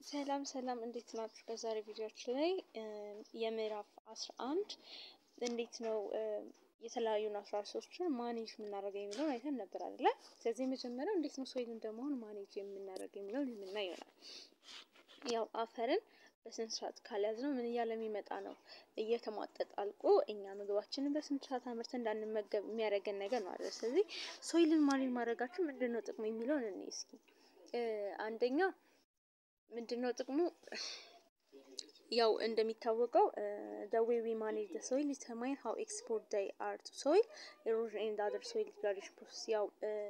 ሰላም ሰላም እንዴት ናችሁ? በዛሬ ቪዲዮችን ላይ የምዕራፍ አስራ አንድ እንዴት ነው የተለያዩ ናቹራል ሪሶርሶችን ማኔጅ የምናደርገው የሚለውን አይተን ነበር አይደለ? ስለዚህ የመጀመሪያው እንዴት ነው ሶይል እንደመሆን ማኔጅ የምናደርገው የሚለውን የምናይ ይሆናል። ያው አፈርን በስነ ስርዓት ካልያዝነው ምን እያለ የሚመጣ ነው እየተሟጠጠ አልቆ እኛ ምግባችንን በስነ ስርዓት አምርተን እንዳንመገብ የሚያደርገን ነገር ነው አይደል? ስለዚህ ሶይልን ማኔጅ ማድረጋችን ምንድን ነው ጥቅሙ የሚለውን እኔ እስኪ አንደኛ ምንድን ነው ጥቅሙ? ያው እንደሚታወቀው the way we manage the soil determine how exposed they are to soil erosion and other soil degradation process ያው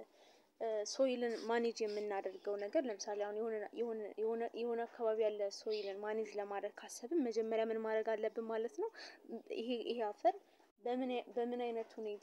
ሶይልን ማኔጅ የምናደርገው ነገር ለምሳሌ አሁን የሆነ የሆነ የሆነ አካባቢ ያለ ሶይልን ማኔጅ ለማድረግ ካሰብን መጀመሪያ ምን ማድረግ አለብን ማለት ነው። ይሄ ይሄ አፈር በምን በምን አይነት ሁኔታ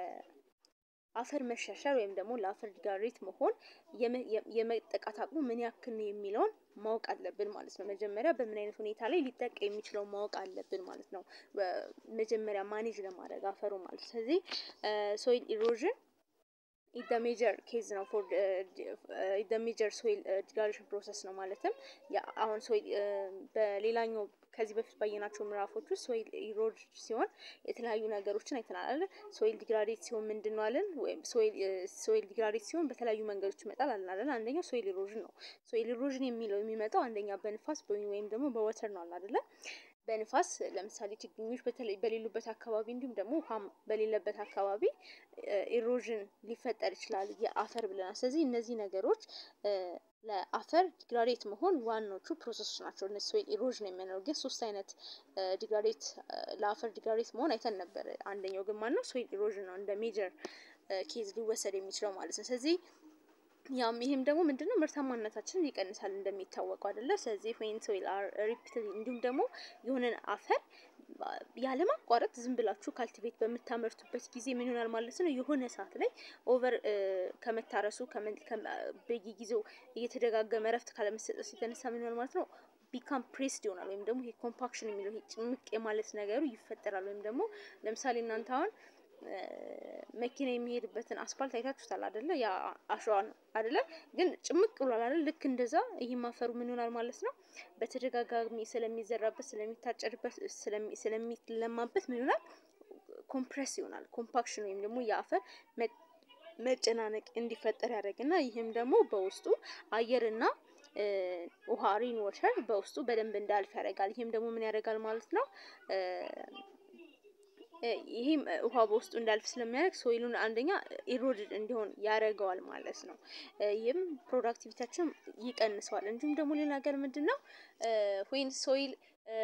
ለአፈር መሻሻል ወይም ደግሞ ለአፈር ዲግራዴት መሆን የመጠቃት አቅሙ ምን ያክል ነው የሚለውን ማወቅ አለብን ማለት ነው። መጀመሪያ በምን አይነት ሁኔታ ላይ ሊጠቃ የሚችለው ማወቅ አለብን ማለት ነው። መጀመሪያ ማኔጅ ለማድረግ አፈሩ ማለት ስለዚህ ሶይል ኢሮዥን ኢደ ሜጀር ኬዝ ነው ፎር ኢደ ሜጀር ሶይል ዲግራዴሽን ፕሮሰስ ነው ማለትም አሁን ሶይል በሌላኛው ከዚህ በፊት ባየናቸው ምዕራፎች ውስጥ ሶይል ኢሮድ ሲሆን የተለያዩ ነገሮችን አይተናል አይደል? ሶይል ዲግራዴት ሲሆን ምንድን ነው አለን? ወይም ሶይል ሶይል ዲግራዴት ሲሆን በተለያዩ መንገዶች ይመጣል አለን አይደል? አንደኛው ሶይል ኢሮዥን ነው። ሶይል ኢሮዥን የሚለው የሚመጣው አንደኛ በንፋስ ወይም ደግሞ በወተር ነው አይደለ? በንፋስ ለምሳሌ ችግኞች በተለይ በሌሉበት አካባቢ እንዲሁም ደግሞ ውሃም በሌለበት አካባቢ ኢሮዥን ሊፈጠር ይችላል የአፈር ብለናል። ስለዚህ እነዚህ ነገሮች ለአፈር ዲግራዴት መሆን ዋናዎቹ ፕሮሰሶች ናቸው። እነዚህ ሶይል ኢሮዥን የምንለው ግን ሶስት አይነት ዲግራዴት ለአፈር ዲግራዴት መሆን አይተን ነበር። አንደኛው ግን ማነው ሶይል ኢሮዥን ነው እንደ ሜጀር ኬዝ ሊወሰድ የሚችለው ማለት ነው። ስለዚህ ያም ይሄም ደግሞ ምንድነው ምርታማነታችንን ይቀንሳል እንደሚታወቀው አይደለ? ስለዚህ ዌን ሶይል አር ሪፒትድ እንዲሁም ደግሞ የሆነን አፈር ያለማቋረጥ ዝም ብላችሁ ካልቲቬት በምታመርቱበት ጊዜ ምን ይሆናል ማለት ነው? የሆነ ሰዓት ላይ ኦቨር ከመታረሱ በየጊዜው እየተደጋገመ እረፍት ካለመሰጠት የተነሳ ምን ይሆናል ማለት ነው? ቢካም ፕሬስድ ይሆናል ወይም ደግሞ ይሄ ኮምፓክሽን የሚለው ይሄ ጭምቅ የማለት ነገሩ ይፈጠራል። ወይም ደግሞ ለምሳሌ እናንተ አሁን መኪና የሚሄድበትን አስፓልት አይታችሁታል አይደለ? ያ አሸዋ ነው አይደለ? ግን ጭምቅ ብሏል አይደል? ልክ እንደዛ ይህም አፈሩ ምን ይሆናል ማለት ነው? በተደጋጋሚ ስለሚዘራበት፣ ስለሚታጨድበት፣ ስለሚለማበት ምን ይሆናል? ኮምፕሬስ ይሆናል። ኮምፓክሽን ወይም ደግሞ የአፈር መጨናነቅ እንዲፈጠር ያደርግና ይህም ደግሞ በውስጡ አየርና ውሃ ሪን ወተር በውስጡ በደንብ እንዳልፍ ያደርጋል። ይህም ደግሞ ምን ያደርጋል ማለት ነው? ይሄም ውሃ በውስጡ እንዳልፍ ስለሚያደርግ ሶይሉን አንደኛ ኢሮድድ እንዲሆን ያደርገዋል ማለት ነው። ይህም ፕሮዳክቲቪታችን ይቀንሰዋል። እንዲሁም ደግሞ ሌላ ነገር ምንድን ነው ዌን ሶይል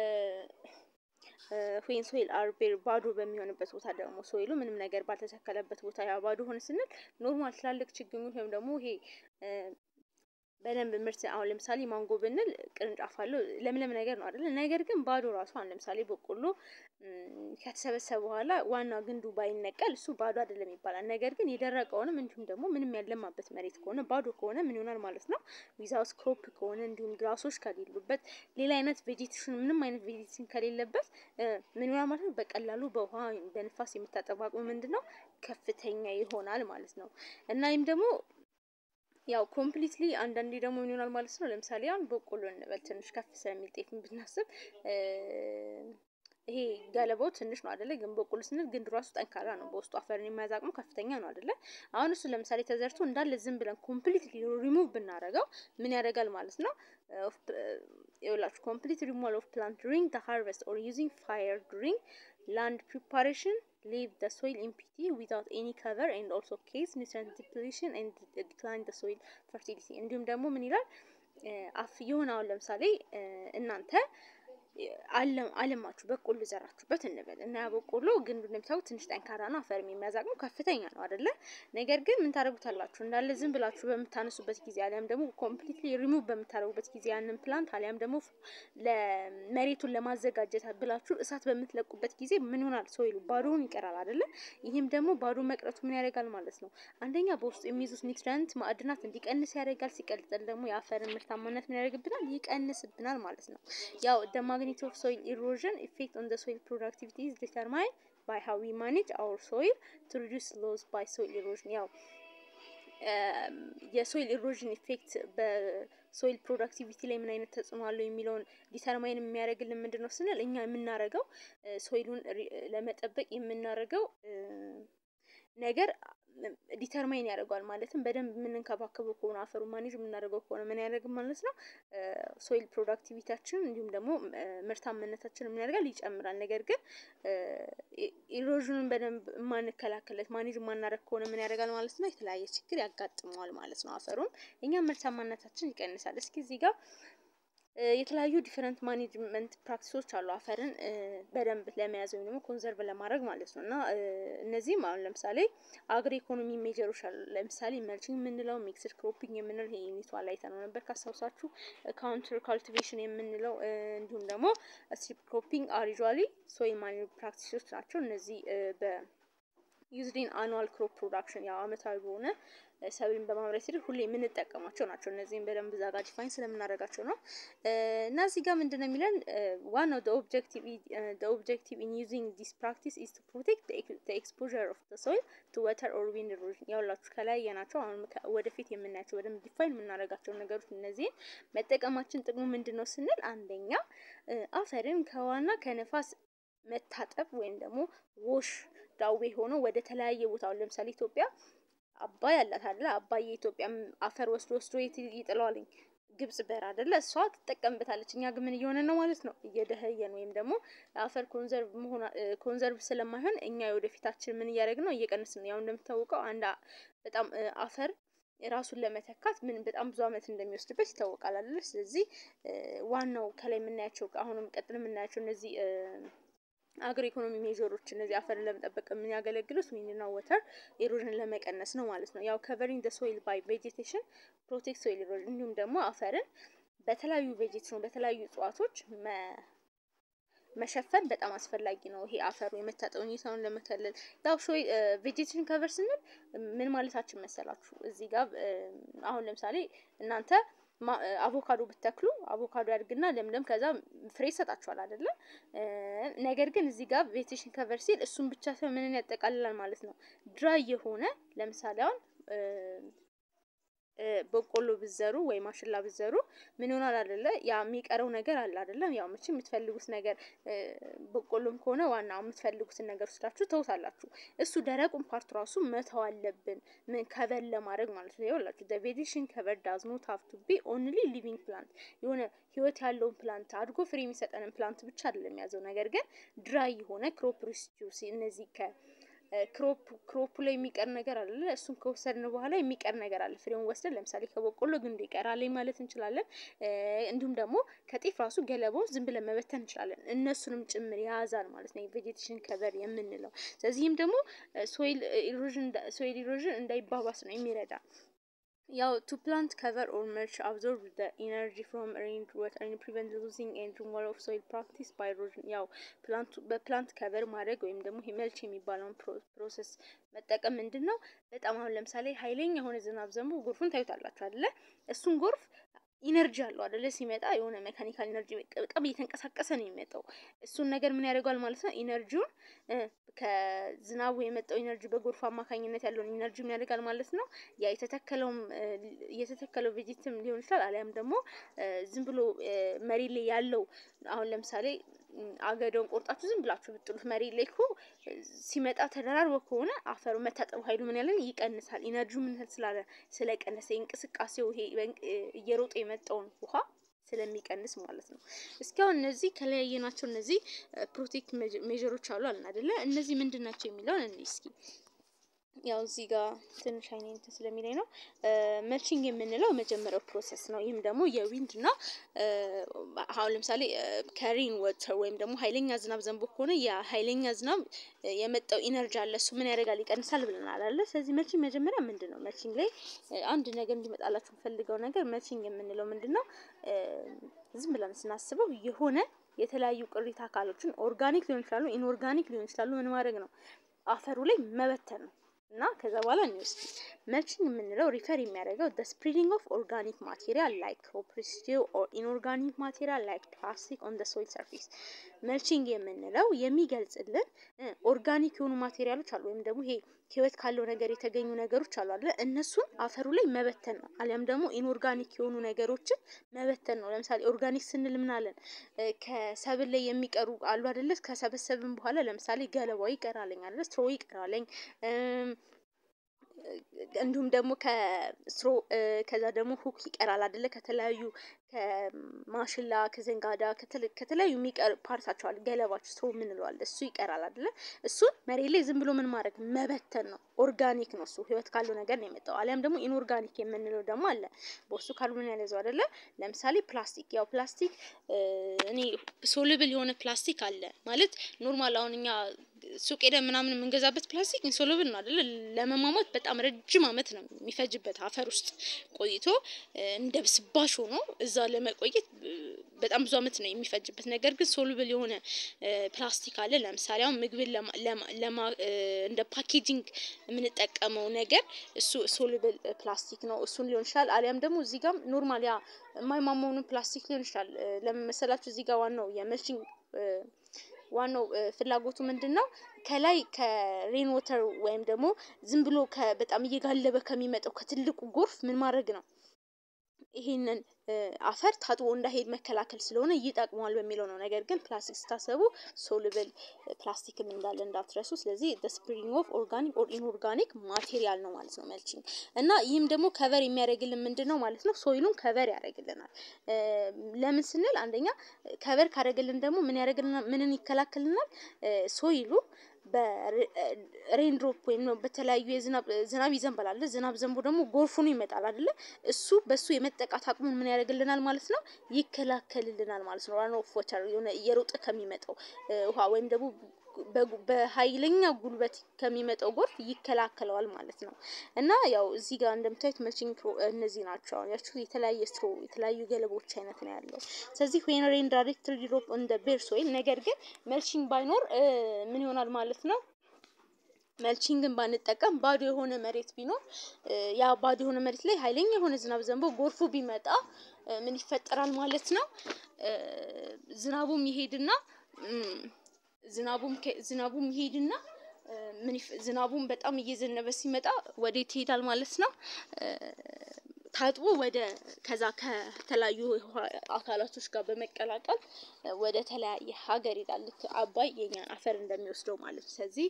ዌን ሶይል አር ቤር ባዶ በሚሆንበት ቦታ ደግሞ ሶይሉ ምንም ነገር ባልተተከለበት ቦታ ያ ባዶ ሆነ ስንል ኖርማል ትላልቅ ችግኞች ወይም ደግሞ ይሄ በደንብ ምርት አሁን ለምሳሌ ማንጎ ብንል ቅርንጫፍ አለው ለምለም ነገር ነው አይደለ? ነገር ግን ባዶ ራሱ አሁን ለምሳሌ በቆሎ ከተሰበሰበ በኋላ ዋና ግንዱ ባይነቀል እሱ ባዶ አይደለም ይባላል። ነገር ግን የደረቀውንም እንዲሁም ደግሞ ምንም ያለማበት መሬት ከሆነ ባዶ ከሆነ ምን ይሆናል ማለት ነው? ዊዛውት ክሮፕ ከሆነ እንዲሁም ግራሶች ከሌሉበት ሌላ አይነት ቬጂቴሽን ምንም አይነት ቬጂቴሽን ከሌለበት ምን ይሆናል ማለት ነው? በቀላሉ በውሃ በንፋስ የምታጠፋ አቅሙ ምንድን ነው ከፍተኛ ይሆናል ማለት ነው እና ይህም ደግሞ ያው ኮምፕሊትሊ አንዳንዴ ደግሞ ምን ይሆናል ማለት ነው። ለምሳሌ አሁን በቆሎ እንበል ትንሽ ከፍ ስለሚል ጤፍን ብናስብ ይሄ ገለባው ትንሽ ነው አይደለ? ግን በቆሎ ስንል ግንዱ ራሱ ጠንካራ ነው። በውስጡ አፈርን የመያዝ አቅሙ ከፍተኛ ነው አይደለ? አሁን እሱ ለምሳሌ ተዘርቶ እንዳለ ዝም ብለን ኮምፕሊትሊ ሪሙቭ ብናደርገው ምን ያደርጋል ማለት ነው? ይኸውላችሁ ኮምፕሊት ሪሙቫል ኦፍ ፕላንት ዱሪንግ ዘ ሃርቨስት ኦር ዩዚንግ ፋየር ዱሪንግ ላንድ ፕሪፓሬሽን leave the soil empty without any cover and also cause nutrient depletion and decline the soil fertility እንዲሁም ደግሞ ምን ይላል አፍ የሆነ አሁን ለምሳሌ እናንተ አለማችሁ በቆሎ ዘራችሁበት እንበል እና ያ በቆሎ ግንዱ እንደምታውቁት ትንሽ ጠንካራ ነው፣ አፈር የሚያዝ አቅሙ ከፍተኛ ነው አይደለ? ነገር ግን ምን ታደርጉታላችሁ? እንዳለ ዝም ብላችሁ በምታነሱበት ጊዜ አሊያም ደግሞ ኮምፕሊትሊ ሪሙቭ በምታደርጉበት ጊዜ ያንን ፕላንት አሊያም ደግሞ ለመሬቱን ለማዘጋጀት ብላችሁ እሳት በምትለቁበት ጊዜ ምን ይሆናል? ሶይሉ ባዶውን ይቀራል አይደለ? ይህም ደግሞ ባዶ መቅረቱ ምን ያደርጋል ማለት ነው? አንደኛ በውስጡ የሚይዙት ኒውትሪየንት ማዕድናት እንዲቀንስ ያደርጋል። ሲቀጥል ደግሞ የአፈርን ምርታማነት ምን ያደርግብናል? ይቀንስብናል ማለት ነው። ያው the magnitude of soil erosion effect on the soil productivity is determined by how we manage our soil to reduce loss by soil erosion ያው የሶይል ኢሮዥን ኢፌክት በሶይል ፕሮዳክቲቪቲ ላይ ምን አይነት ተጽዕኖ አለው የሚለውን ዲተርማይን የሚያደርግልን ምንድን ነው ስንል እኛ የምናደርገው ሶይሉን ለመጠበቅ የምናደርገው ነገር ዲተርማይን ያደርገዋል። ማለትም በደንብ የምንንከባከበው ከሆነ አፈሩ ማኔጅ የምናደርገው ከሆነ ምን ያደርግ ማለት ነው ሶይል ፕሮዳክቲቪታችን እንዲሁም ደግሞ ምርታማነታችን ምን ያደርጋል ይጨምራል። ነገር ግን ኢሮዥኑን በደንብ የማንከላከለት ማኔጅ የማናደርግ ከሆነ ምን ያደርጋል ማለት ነው የተለያየ ችግር ያጋጥመዋል ማለት ነው። አፈሩን እኛም ምርታማነታችን ይቀንሳል። እስኪ እዚህ ጋር የተለያዩ ዲፈረንት ማኔጅመንት ፕራክቲሶች አሉ አፈርን በደንብ ለመያዝ ወይም ደግሞ ኮንዘርቭ ለማድረግ ማለት ነው። እና እነዚህም አሁን ለምሳሌ አግሪ ኢኮኖሚ ሜጀሮች አሉ። ለምሳሌ መልቺንግ የምንለው ሚክስድ ክሮፒንግ የምንለው ይሄ ዩኒቷ ላይ አይተነው ነበር ካስታውሳችሁ። ካውንተር ካልቲቬሽን የምንለው እንዲሁም ደግሞ ስትሪፕ ክሮፒንግ አር ዩዥዋሊ ሶይል ማኔጅ ፕራክቲሶች ናቸው። እነዚህ በ ዩዝዲን አኑዋል ክሮፕ ፕሮዳክሽን ያው አመታዊ በሆነ ሰብልን በማምረት ሂደት ሁሌ የምንጠቀማቸው ናቸው። እነዚህም በደንብ እዛ ጋር ዲፋይን ስለምናደርጋቸው ነው። እና እዚህ ጋር ምንድን ነው የሚለን ዋናው ኦብጀክቲቭ ኢን ዩዚንግ ዲስ ፕራክቲስ ኢዝ ቱ ፕሮቴክት ኤክስፖዠር ኦፍ ሶይል ቱ ወተር ኦር ዊንድ ኢሮዥን። ያውላችሁ ከላይ ያናቸው አሁን ወደፊት የምናያቸው በደንብ ዲፋይን የምናደርጋቸው ነገሮች እነዚህን መጠቀማችን ጥቅሙ ምንድን ነው ስንል አንደኛ አፈርን ከዋና ከነፋስ መታጠብ ወይም ደግሞ ዎሽ ዳዌ ሆኖ ወደ ተለያየ ቦታ አሁን ለምሳሌ ኢትዮጵያ አባይ አላት አይደለ? አባይ የኢትዮጵያ አፈር ወስዶ ወስዶ የት ይጥለዋልኝ? ግብጽ በር አይደለ? እሷ ትጠቀምበታለች። እኛ ግን ምን እየሆነ ነው ማለት ነው? እየደኸየን ወይም ደግሞ አፈር ኮንዘርቭ መሆን ኮንዘርቭ ስለማይሆን እኛ የወደፊታችን ምን እያደረግን ነው? እየቀነስን ነው። ያው እንደምታወቀው አንድ በጣም አፈር ራሱን ለመተካት ምን በጣም ብዙ ዓመት እንደሚወስድበት ይታወቃል አይደለ? ስለዚህ ዋናው ከላይ የምናያቸው አሁንም ቀጥል የምናያቸው እነዚህ አግሮ ኢኮኖሚ ሜዥሮች እነዚህ አፈርን ለመጠበቅ የሚያገለግሉት ዊንድና ወተር ኢሮዥን ለመቀነስ ነው ማለት ነው። ያው ከቨሪንግ ደ ሶይል ባይ ቬጂቴሽን ፕሮቴክት ሶይል ኢሮዥን እንዲሁም ደግሞ አፈርን በተለያዩ ቬጂቴሽን በተለያዩ እጽዋቶች መሸፈን በጣም አስፈላጊ ነው። ይሄ አፈሩ የመታጠብ ሁኔታውን ለመከለል ያው ሾይ ቬጂቴሽን ከቨር ስንል ምን ማለታችን መሰላችሁ? እዚህ ጋር አሁን ለምሳሌ እናንተ አቮካዶ ብተክሉ አቮካዶ ያድግና ለምለም ከዛ ፍሬ ይሰጣችኋል አይደለም። ነገር ግን እዚህ ጋር ቬጂቴሽን ከቨር ሲል እሱን ብቻ ሳይሆን ምንን ያጠቃልላል ማለት ነው። ድራይ የሆነ ለምሳሌ አሁን በቆሎ ብዘሩ ወይ ማሽላ ብዘሩ ምን ይሆናል አይደለ? ያ የሚቀረው ነገር አለ አይደለም። ያው መቼም የምትፈልጉት ነገር በቆሎም ከሆነ ዋናው የምትፈልጉትን ነገር ወስዳችሁ ተውታላችሁ። እሱ ደረቁን ፓርት ራሱ መተው አለብን፣ ምን ከቨር ለማድረግ ማለት ነው። ይኸውላችሁ ዘ ቬጂቴሽን ከቨር ዳዝ ኖት ሃቭ ቱ ቢ ኦንሊ ሊቪንግ ፕላንት የሆነ ህይወት ያለውን ፕላንት አድጎ ፍሬ የሚሰጠንን ፕላንት ብቻ አይደለም የሚያዘው። ነገር ግን ድራይ የሆነ ክሮፕ ሪስቲዩስ እነዚህ ከ ክሮፕ ክሮፑ ላይ የሚቀር ነገር አለ። እሱን ከወሰድን በኋላ የሚቀር ነገር አለ። ፍሬውን ወስደን ለምሳሌ ከበቆሎ ግንዱ ይቀራል ማለት እንችላለን። እንዲሁም ደግሞ ከጤፍ ራሱ ገለባውን ዝም ብለን መበተን እንችላለን። እነሱንም ጭምር የያዛል ማለት ነው የቬጂቴሽን ከቨር የምንለው። ስለዚህም ደግሞ ሶይል ኢሮዥን ሶይል ኢሮዥን እንዳይባባስ ነው የሚረዳ። ያው ቱ ፕላንት ከቨር ኦር መልች አብዞርብ ዘ ኢነርጂ ፍሮም ሬን ዋተር ኤንድ ፕሪቨንት ሉዚንግ ኤንድ ሪሙቫል ኦፍ ሶይል ፕራክቲስ ባይ ኢሮዥን። ያው ፕላንቱ በፕላንት ከቨር ማድረግ ወይም ደግሞ መልች የሚባለውን ፕሮሰስ መጠቀም ምንድን ነው በጣም አሁን ለምሳሌ ኃይለኛ የሆነ ዝናብ ዘንቦ ጎርፉን ታዩታላችሁ አይደለ? እሱን ጎርፍ ኢነርጂ አለው አይደለ? ሲመጣ የሆነ ሜካኒካል ኢነርጂ በጣም እየተንቀሳቀሰ ነው የሚመጣው። እሱን ነገር ምን ያደርገዋል ማለት ነው ኢነርጂውን ከዝናቡ የመጣው ኢነርጂ በጎርፍ አማካኝነት ያለውን ኢነርጂ ምን ያደርጋል ማለት ነው። ያ የተተከለውም የተተከለው ቬጂትም ሊሆን ይችላል። አሊያም ደግሞ ዝም ብሎ መሬት ላይ ያለው አሁን ለምሳሌ አገዳውን ቆርጣችሁ ዝም ብላችሁ ብጥሉት መሬት ላይ እኮ ሲመጣ ተደራርቦ ከሆነ አፈሩ መታጠቡ ኃይሉ ምን ያለን ይቀንሳል። ኢነርጂው ምን ስላለ ስለቀነሰ እንቅስቃሴው ይሄ እየሮጠ የመጣውን ውሃ ስለሚቀንስ ማለት ነው። እስካሁን እነዚህ ከለያየናቸው እነዚህ ፕሮቴክት ሜዥሮች አሉ አለን አይደለ? እነዚህ ምንድን ናቸው የሚለውን እኔ እስኪ ያው እዚህ ጋር ትንሽ አይኔ እንትን ስለሚለኝ ነው። መልቺንግ የምንለው መጀመሪያው ፕሮሰስ ነው። ይህም ደግሞ የዊንድ እና አሁን ለምሳሌ ከሬን ወተር ወይም ደግሞ ኃይለኛ ዝናብ ዘንቦ ከሆነ ያ ኃይለኛ ዝናብ የመጣው ኢነርጂ አለ እሱ ምን ያደርጋል ይቀንሳል ብለናል አለ። ስለዚህ መልቺንግ መጀመሪያ ምንድን ነው? መልቺንግ ላይ አንድ ነገር እንዲመጣላችሁ የምፈልገው ነገር መልቺንግ የምንለው ምንድን ነው? ዝም ብለን ስናስበው የሆነ የተለያዩ ቅሪተ አካሎችን ኦርጋኒክ ሊሆን ይችላሉ፣ ኢንኦርጋኒክ ሊሆን ይችላሉ። ምን ማድረግ ነው? አፈሩ ላይ መበተን ነው። እና ከዛ በኋላ እንወስድ መልቺንግ የምንለው ሪፈር የሚያደርገው the spreading of organic material like crop residue or inorganic material like plastic on the soil surface መልቺንግ የምንለው የሚገልጽልን ኦርጋኒክ የሆኑ ማቴሪያሎች አሉ ወይም ደግሞ ይሄ ህይወት ካለው ነገር የተገኙ ነገሮች አሉ አይደለ? እነሱን አፈሩ ላይ መበተን ነው። አሊያም ደግሞ ኢንኦርጋኒክ የሆኑ ነገሮችን መበተን ነው። ለምሳሌ ኦርጋኒክ ስንል ምን አለን? ከሰብል ላይ የሚቀሩ አሉ አይደለ? ከሰበሰብን በኋላ ለምሳሌ ገለባው ይቀራለኝ አይደለ? ስትሮ ይቀራለኝ እንዲሁም ደግሞ ከስትሮ ከዛ ደግሞ ሁክ ይቀራል አይደለ? ከተለያዩ ከማሽላ ከዘንጋዳ ከተለያዩ የሚቀር ፓርታቸው አለ ገለባቸው ስትሮ የምንለዋል እሱ ይቀራል አይደለ? እሱን መሬት ላይ ዝም ብሎ ምን ማድረግ መበተን ነው። ኦርጋኒክ ነው እሱ ህይወት ካለው ነገር ነው የመጣው። አሊያም ደግሞ ኢንኦርጋኒክ የምንለው ደግሞ አለ በውስጡ ካርቦን ያለዘው አይደለ? ለምሳሌ ፕላስቲክ ያው ፕላስቲክ እኔ ሶልብል የሆነ ፕላስቲክ አለ ማለት ኖርማል አሁን እኛ ሱቅ ሄደን ምናምን የምንገዛበት ፕላስቲክ ኢንሶሉብል ነው አይደለ? ለመሟሟት በጣም ረጅም ዓመት ነው የሚፈጅበት አፈር ውስጥ ቆይቶ እንደ ብስባሽ ሆኖ እዛ ለመቆየት በጣም ብዙ ዓመት ነው የሚፈጅበት። ነገር ግን ሶሉብል የሆነ ፕላስቲክ አለ። ለምሳሌ አሁን ምግብን ለማ እንደ ፓኬጂንግ የምንጠቀመው ነገር እሱ ሶሉብል ፕላስቲክ ነው። እሱን ሊሆን ይችላል። አሊያም ደግሞ እዚህ ጋር ኖርማል ያ የማይሟሟውን ፕላስቲክ ሊሆን ይችላል። ለምን መሰላችሁ? እዚህ ጋር ዋናው የመልቺንግ ዋናው ፍላጎቱ ምንድን ነው? ከላይ ከሬን ወተር ወይም ደግሞ ዝም ብሎ በጣም እየጋለበ ከሚመጣው ከትልቁ ጎርፍ ምን ማድረግ ነው? ይሄንን አፈር ታጥቦ እንዳይሄድ መከላከል ስለሆነ ይጠቅመዋል በሚለው ነው። ነገር ግን ፕላስቲክ ስታሰቡ ሶሉብል ፕላስቲክም እንዳለ እንዳትረሱ። ስለዚህ ስፕሪንግ ኦፍ ኦርጋኒክ ኦር ኢንኦርጋኒክ ማቴሪያል ነው ማለት ነው መልቺንግ እና ይህም ደግሞ ከቨር የሚያደርግልን ምንድን ነው ማለት ነው? ሶይሉን ከቨር ያደርግልናል። ለምን ስንል አንደኛ ከቨር ካደረግልን ደግሞ ምን ያደርግልናል? ምንን ይከላከልናል? ሶይሉ በሬንድሮፕ ወይም ነው በተለያዩ የዝናብ ዝናብ ይዘንባል አይደለ? ዝናብ ዘንቦ ደግሞ ጎርፍ ሆኖ ይመጣል አይደለ? እሱ በሱ የመጠቃት አቅሙን ምን ያደርግልናል ማለት ነው? ይከላከልልናል ማለት ነው። ራን ኦፍ ወተር የሆነ እየሮጠ ከሚመጣው ውሃ ወይም ደግሞ በኃይለኛ ጉልበት ከሚመጣው ጎርፍ ይከላከለዋል ማለት ነው። እና ያው እዚህ ጋር እንደምታዩት መልቺንግ እነዚህ ናቸው። አሁን ያችሁ የተለያየ ስትሮ የተለያዩ ገለቦች አይነት ነው ያለው። ስለዚህ ዌን ሬን ዳይሬክትሊ ድሮፕ ኦን ዘ ቤር ሶይል፣ ነገር ግን መልቺንግ ባይኖር ምን ይሆናል ማለት ነው? መልቺንግን ባንጠቀም ባዶ የሆነ መሬት ቢኖር ያ ባዶ የሆነ መሬት ላይ ኃይለኛ የሆነ ዝናብ ዘንቦ ጎርፉ ቢመጣ ምን ይፈጠራል ማለት ነው? ዝናቡም ይሄድና ዝናቡም ዝናቡም ይሄድና ምን ዝናቡም በጣም እየዘነበ ሲመጣ ወዴት ይሄዳል ማለት ነው? ታጥቦ ወደ ከዛ ከተለያዩ አካላቶች ጋር በመቀላቀል ወደ ተለያየ ሀገር ይሄዳል። ልክ አባይ የኛን አፈር እንደሚወስደው ማለት ነው። ስለዚህ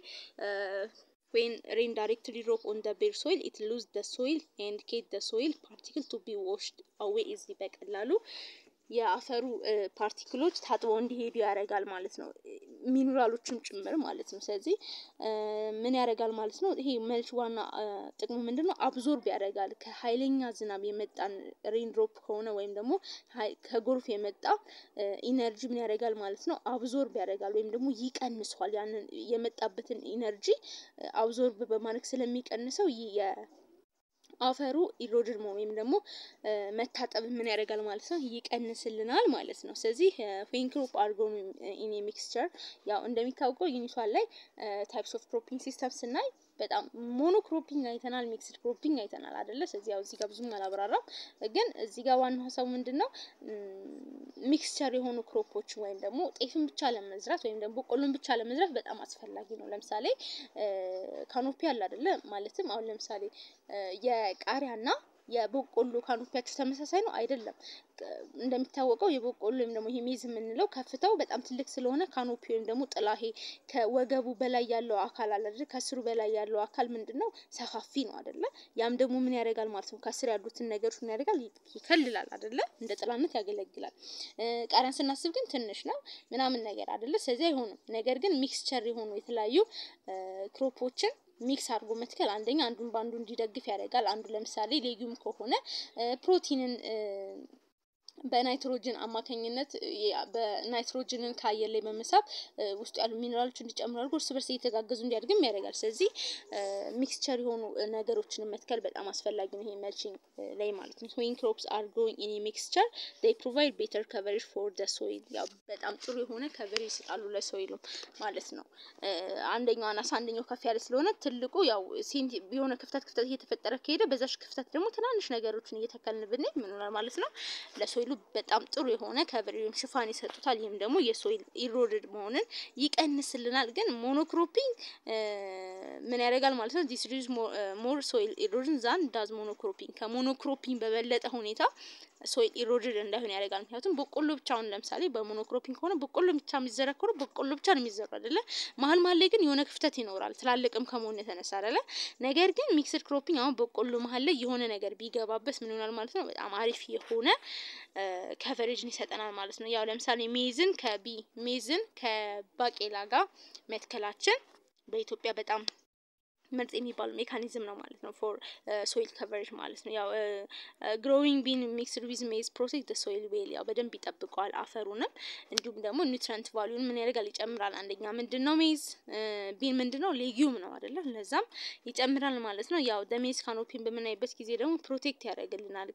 ዌን ሬን ዳይሬክትሊ ድሮፕ ኦን ዘ ቤር ሶይል ኢት ሉዝ ዘ ሶይል ኤንድ ኬት ዘ ሶይል ፓርቲክል ቱ ቢ ዎሽድ አዌይ ኢዚ በቀላሉ የአፈሩ ፓርቲክሎች ታጥበው እንዲሄዱ ያደርጋል ማለት ነው። ሚኒራሎችም ጭምር ማለት ነው። ስለዚህ ምን ያደርጋል ማለት ነው? ይሄ መልች ዋና ጥቅሙ ምንድን ነው? አብዞርብ ያደርጋል ከኃይለኛ ዝናብ የመጣን ሬንድሮፕ ከሆነ ወይም ደግሞ ከጎርፍ የመጣ ኢነርጂ ምን ያደርጋል ማለት ነው? አብዞርብ ያደርጋል ወይም ደግሞ ይቀንሷል። ያንን የመጣበትን ኢነርጂ አብዞርብ በማድረግ ስለሚቀንሰው አፈሩ ኢሮድድ ወይም ደግሞ መታጠብ ምን ያደርጋል ማለት ነው ይቀንስልናል ማለት ነው። ስለዚህ ዌን ክሮፕ አርጎ ኢን ሚክስቸር ያው እንደሚታወቀው ዩኒቷን ላይ ታይፕስ ኦፍ ክሮፒንግ ሲስተም ስናይ በጣም ሞኖ ክሮፒንግ አይተናል፣ ሚክስድ ክሮፒንግ አይተናል አይደለ? ስለዚህ ያው እዚህ ጋር ብዙም አላብራራም፣ ግን እዚህ ጋር ዋናው ሀሳቡ ምንድን ነው ሚክስቸር የሆኑ ክሮፖችን ወይም ደግሞ ጤፍን ብቻ ለመዝራት ወይም ደግሞ በቆሎን ብቻ ለመዝራት በጣም አስፈላጊ ነው። ለምሳሌ ካኖፒ አለ አይደለ? ማለትም አሁን ለምሳሌ የቃሪያና የበቆሎ ካኖፒያቸው ተመሳሳይ ነው አይደለም። እንደሚታወቀው የበቆሎ ወይም ደግሞ ይሄ ሜዝ የምንለው ከፍታው በጣም ትልቅ ስለሆነ ካኖፒ ወይም ደግሞ ጥላ ይሄ ከወገቡ በላይ ያለው አካል አለ አይደል? ከስሩ በላይ ያለው አካል ምንድን ነው ሰፋፊ ነው አይደለ? ያም ደግሞ ምን ያደርጋል ማለት ነው ከስር ያሉትን ነገሮች ምን ያደርጋል ይከልላል አይደለ? እንደ ጥላነት ያገለግላል። ቃሪያን ስናስብ ግን ትንሽ ነው ምናምን ነገር አይደለ? ስለዚህ አይሆንም። ነገር ግን ሚክስቸር የሆኑ የተለያዩ ክሮፖችን ሚክስ አድርጎ መትከል አንደኛ አንዱን በአንዱ እንዲደግፍ ያደርጋል። አንዱ ለምሳሌ ሌጊዩም ከሆነ ፕሮቲንን በናይትሮጅን አማካኝነት በናይትሮጅንን ከአየር ላይ በመሳብ ውስጡ ያሉ ሚኔራሎች እንዲጨምሩ አድርጎ እርስ በርስ እየተጋገዙ እንዲያድግም ያደርጋል። ስለዚህ ሚክስቸር የሆኑ ነገሮችን መትከል በጣም አስፈላጊ ነው፣ ይሄ መልቺንግ ላይ ማለት ነው። ዌን ክሮፕስ አር ግሮዊንግ ኢን ሚክስቸር ዴይ ፕሮቫይድ ቤተር ከቨሬጅ ፎር ደ ሶይል፣ ያው በጣም ጥሩ የሆነ ከቨሬጅ ይሰጣሉ ለሶይሉ ማለት ነው። አንደኛው አናሳ አንደኛው ከፍ ያለ ስለሆነ ትልቁ ያው ሴንቲ የሆነ ክፍተት ክፍተት እየተፈጠረ ከሄደ በዛች ክፍተት ደግሞ ትናንሽ ነገሮችን እየተከልን ብንሄድ ምን ይሆናል ማለት ነው ለሶይሉ ለሶይሉ በጣም ጥሩ የሆነ ከቨሬጅ ሽፋን ይሰጡታል። ይህም ደግሞ የሶይል ኢሮድድ መሆንን ይቀንስልናል። ግን ሞኖክሮፒንግ ምን ያደርጋል ማለት ነው? ዲስ ሪዝ ሞር ሶይል ኢሮድን ዛን ዳዝ ሞኖክሮፒንግ ከሞኖክሮፒንግ በበለጠ ሁኔታ ሶይል ኢሮድድ እንዳይሆን ያደርጋል። ምክንያቱም በቆሎ ብቻውን ለምሳሌ በሞኖክሮፒንግ ከሆነ በቆሎ ብቻ የሚዘራ ከሆነ በቆሎ ብቻ ነው የሚዘራ አይደለ? መሀል መሀል ላይ ግን የሆነ ክፍተት ይኖራል ትላልቅም ከመሆኑ የተነሳ አይደለ? ነገር ግን ሚክስድ ክሮፒንግ አሁን በቆሎ መሀል ላይ የሆነ ነገር ቢገባበት ምን ይሆናል ማለት ነው? በጣም አሪፍ የሆነ ከቨሬጅን ይሰጠናል ማለት ነው። ያው ለምሳሌ ሜዝን ከቢ ሜዝን ከባቄላ ጋር መትከላችን በኢትዮጵያ በጣም ምርጥ የሚባለው ሜካኒዝም ነው ማለት ነው። ፎር ሶይል ከቨሬጅ ማለት ነው። ያው ግሮዊንግ ቢን ሚክስድ ዊዝ ሜዝ ፕሮቴክት ሶይል ዌል ያው በደንብ ይጠብቀዋል አፈሩንም፣ እንዲሁም ደግሞ ኒውትረንት ቫሊዩን ምን ያደርጋል ይጨምራል። አንደኛ ምንድን ነው ሜዝ ቢን ምንድን ነው ሌጊዩም ነው አይደለ? ለዛም ይጨምራል ማለት ነው። ያው ደሜዝ ካኖፒን በምናይበት ጊዜ ደግሞ ፕሮቴክት ያደርግልናል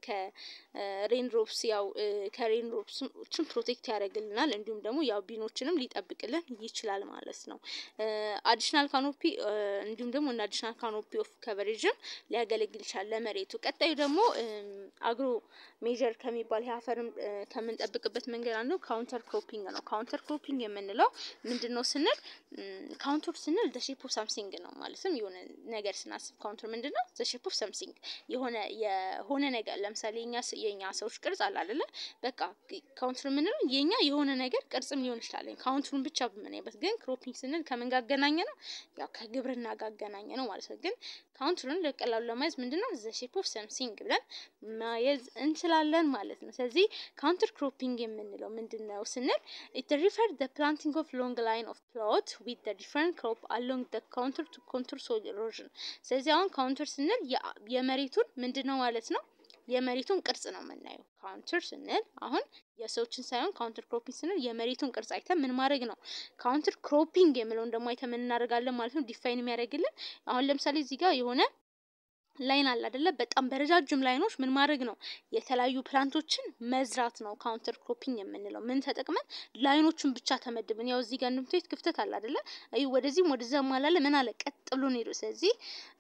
ከሬን ድሮፕስ ያው ከሬን ድሮፕስችን ፕሮቴክት ያደርግልናል። እንዲሁም ደግሞ ያው ቢኖችንም ሊጠብቅልን ይችላል ማለት ነው። አዲሽናል ካኖፒ እንዲሁም ደግሞ አዲሽናል ካኖፒ ኦፍ ከቨሬጅም ሊያገለግል ይችላል ለመሬቱ። ቀጣዩ ደግሞ አግሮ ሜጀር ከሚባል የአፈርም ከምንጠብቅበት መንገድ አንዱ ካውንተር ክሮፒንግ ነው። ካውንተር ክሮፒንግ የምንለው ምንድን ነው ስንል ካውንተር ስንል ዘ ሼፕ ኦፍ ሳምሲንግ ነው ማለትም የሆነ ነገር ስናስብ ካውንተር ምንድን ነው ዘ ሼፕ ኦፍ ሳምሲንግ የሆነ የሆነ ነገር ለምሳሌ የኛ የኛ ሰዎች ቅርጽ አለ አይደለ? በቃ ካውንተር የምንለው የኛ የሆነ ነገር ቅርጽም ሊሆን ይችላል። ካውንተሩን ብቻ በምናይበት ግን ክሮፒንግ ስንል ከምን ጋር አገናኘ ነው? ያው ከግብርና ጋር አገናኘ ነው ማለት ነው። ግን ካውንተሩን ለቀላሉ ለማየት ምንድነው ዘ ሼፕ ኦፍ ሰምሲንግ ብለን ማየዝ እንችላለን ማለት ነው። ስለዚህ ካውንተር ክሮፒንግ የምንለው ምንድን ነው ስንል ኢት ሪፈር ዘ ፕላንቲንግ ኦፍ ሎንግ ላይን ኦፍ ፕሎት ዊዝ ዘ ዲፍረንት ክሮፕ አሎንግ ዘ ካውንተር ቱ ኮንቱር ሶይል ኢሮዥን። ስለዚህ አሁን ካውንተር ስንል የመሬቱን ምንድን ነው ማለት ነው የመሬቱን ቅርጽ ነው የምናየው። ካውንተር ስንል አሁን የሰዎችን ሳይሆን ካውንተር ክሮፒንግ ስንል የመሬቱን ቅርጽ አይተን ምን ማድረግ ነው። ካውንተር ክሮፒንግ የምለውን ደግሞ አይተን ምን እናደርጋለን ማለት ነው። ዲፋይን የሚያደርግልን አሁን ለምሳሌ እዚህ ጋር የሆነ ላይን አለ አይደለ? በጣም በረጃጅም ላይኖች ምን ማድረግ ነው የተለያዩ ፕላንቶችን መዝራት ነው ካውንተር ክሮፒንግ የምንለው። ምን ተጠቅመን ላይኖቹን ብቻ ተመድብን። ያው እዚህ ጋር እንደምታዩት ክፍተት አለ አይደለ? አይ ወደዚህም ወደዛም አላለ ምን አለ ቀጥ ብሎ ነው ሄዶ። ስለዚህ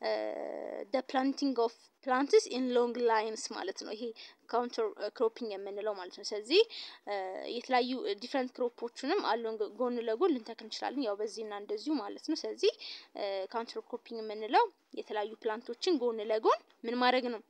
ደ ፕላንቲንግ ኦፍ ፕላንትስ ኢን ሎንግ ላይንስ ማለት ነው ይሄ ካውንተር ክሮፒንግ የምንለው ማለት ነው። ስለዚህ የተለያዩ ዲፍረንት ክሮፖችንም አሎንግ ጎን ለጎን ልንተክል እንችላለን። ያው በዚህና እንደዚሁ ማለት ነው። ስለዚህ ካውንተር ክሮፒንግ የምንለው የተለያዩ ፕላንቶችን ጎን ለጎን ምን ማድረግ ነው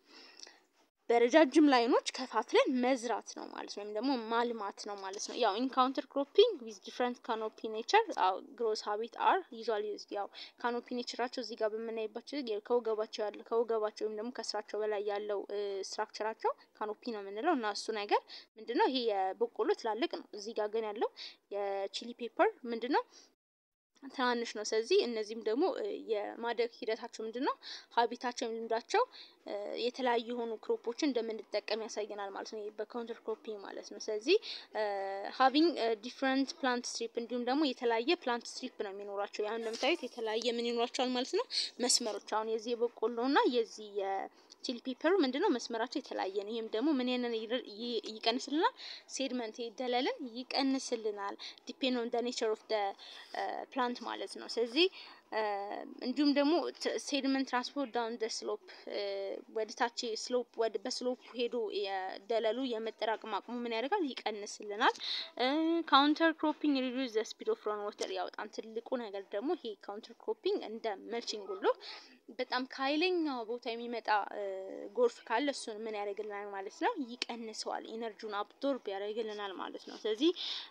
በረጃጅም ላይኖች ከፋፍለን መዝራት ነው ማለት ነው። ወይም ደግሞ ማልማት ነው ማለት ነው። ያው ኢንካውንተር ክሮፒንግ ዊዝ ዲፍረንት ካኖፒ ኔቸር ግሮስ ሀቢት አር ዩዥዋሊ ያው ካኖፒ ኔቸራቸው እዚህ ጋር በምናይባቸው ከወገባቸው ያለው ከወገባቸው ወይም ደግሞ ከስራቸው በላይ ያለው ስትራክቸራቸው ካኖፒ ነው የምንለው እና እሱ ነገር ምንድነው ይሄ የበቆሎ ትላልቅ ነው። እዚህ ጋር ግን ያለው የቺሊ ፔፐር ምንድነው ትናንሽ ነው። ስለዚህ እነዚህም ደግሞ የማደግ ሂደታቸው ምንድነው ሀቢታቸው ልምዳቸው የተለያዩ የሆኑ ክሮፖችን እንደምንጠቀም ያሳየናል ማለት ነው። በካውንተር ክሮፒንግ ማለት ነው። ስለዚህ ሀቪንግ ዲፍረንት ፕላንት ስትሪፕ እንዲሁም ደግሞ የተለያየ ፕላንት ስትሪፕ ነው የሚኖራቸው። ያሁን እንደምታዩት የተለያየ ምን ይኖራቸዋል ማለት ነው መስመሮች። አሁን የዚህ የበቆሎ እና የዚህ ቺሊ ፔፐሩ ምንድነው መስመራቸው የተለያየ ነው። ይህም ደግሞ ምን ያንን ይቀንስልናል? ሴድመንት ደለልን ይቀንስልናል። ዲፔንድ ኦን ደ ኔቸር ኦፍ ደ ፕላንት ማለት ነው። ስለዚህ እንዲሁም ደግሞ ሴድመንት ትራንስፖርት ዳውን ደ ስሎፕ ወደ ታች ስሎፕ ወደ በስሎፕ ሄዶ የደለሉ የመጠራቀም አቅሙ ምን ያደርጋል? ይቀንስልናል። ካውንተር ክሮፒንግ ሪዱስ ዘ ስፒድ ኦፍ ራን ዋተር። ያው በጣም ትልቁ ነገር ደግሞ ይሄ ካውንተር ክሮፒንግ እንደ መልቺንግ ሁሉ በጣም ከኃይለኛ ቦታ የሚመጣ ጎርፍ ካለ እሱን ምን ያደርግልናል ማለት ነው? ይቀንሰዋል። ኢነርጂውን አብዞርብ ያደርግልናል ማለት ነው። ስለዚህ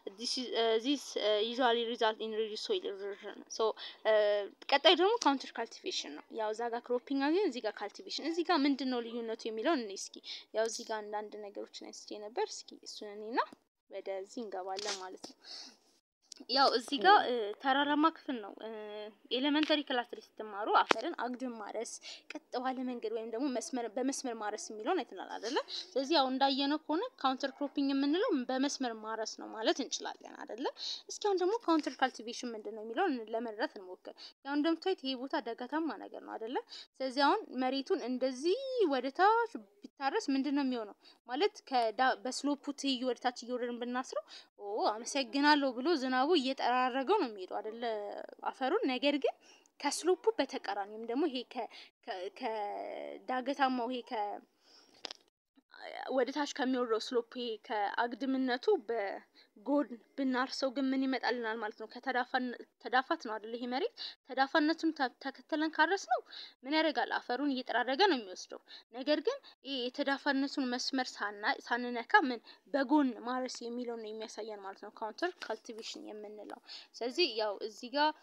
ዚስ ዩዥዋሊ ሪዛልት ኢን ሪዱስ ሶይል ኢሮዥን ሶ ቀጣዩ ደግሞ ካውንተር ካልቲቬሽን ነው። ያው እዛ ጋር ክሮፒንግ አገኝ እዚህ ጋር ካልቲቬሽን። እዚህ ጋር ምንድን ነው ልዩነቱ የሚለውን እኔ እስኪ ያው እዚህ ጋር አንዳንድ ነገሮችን አንስቼ ነበር። እስኪ እሱን እኔና ወደዚህ እንገባለን ማለት ነው። ያው እዚህ ጋር ተራራማ ክፍል ነው። ኤሌመንተሪ ክላስ ላይ ስትማሩ አፈርን አግድም ማረስ፣ ቀጥ ባለ መንገድ ወይም ደግሞ መስመር በመስመር ማረስ የሚለውን አይተናል አይደለ? ስለዚህ ያው እንዳየነው ከሆነ ካውንተር ክሮፒንግ የምንለው በመስመር ማረስ ነው ማለት እንችላለን አይደለ? እስኪ አሁን ደግሞ ካውንተር ካልቲቬሽን ምንድን ነው የሚለውን ለመረዳት እንሞክር። ያው እንደምታዩት ይሄ ቦታ ዳገታማ ነገር ነው አይደለ? ስለዚህ አሁን መሬቱን እንደዚህ ወደ ታች ቢታረስ ምንድን ነው የሚሆነው ማለት በስሎፑ ትይዩ ወደ ታች እየወረድን ብናስረው ኦ አመሰግናለሁ ብሎ ዝናቡ እየጠራረገው ነው የሚሄደው አይደለ አፈሩን። ነገር ግን ከስሎፑ በተቃራኒ ወይም ደግሞ ይሄ ከዳገታማው ይሄ ከ ወደ ታች ከሚወርደው ስሎፕ ከአግድምነቱ በጎን ብናርሰው ግን ምን ይመጣልናል ማለት ነው? ተዳፋት ነው አይደል? ይሄ መሬት ተዳፋነቱን ተከትለን ካረስ ነው ምን ያደርጋል? አፈሩን እየጠራረገ ነው የሚወስደው። ነገር ግን ይሄ የተዳፋነቱን መስመር ሳንነካ ምን በጎን ማረስ የሚለውን ነው የሚያሳየን ማለት ነው፣ ካውንተር ካልቲቬሽን የምንለው። ስለዚህ ያው እዚህ ጋር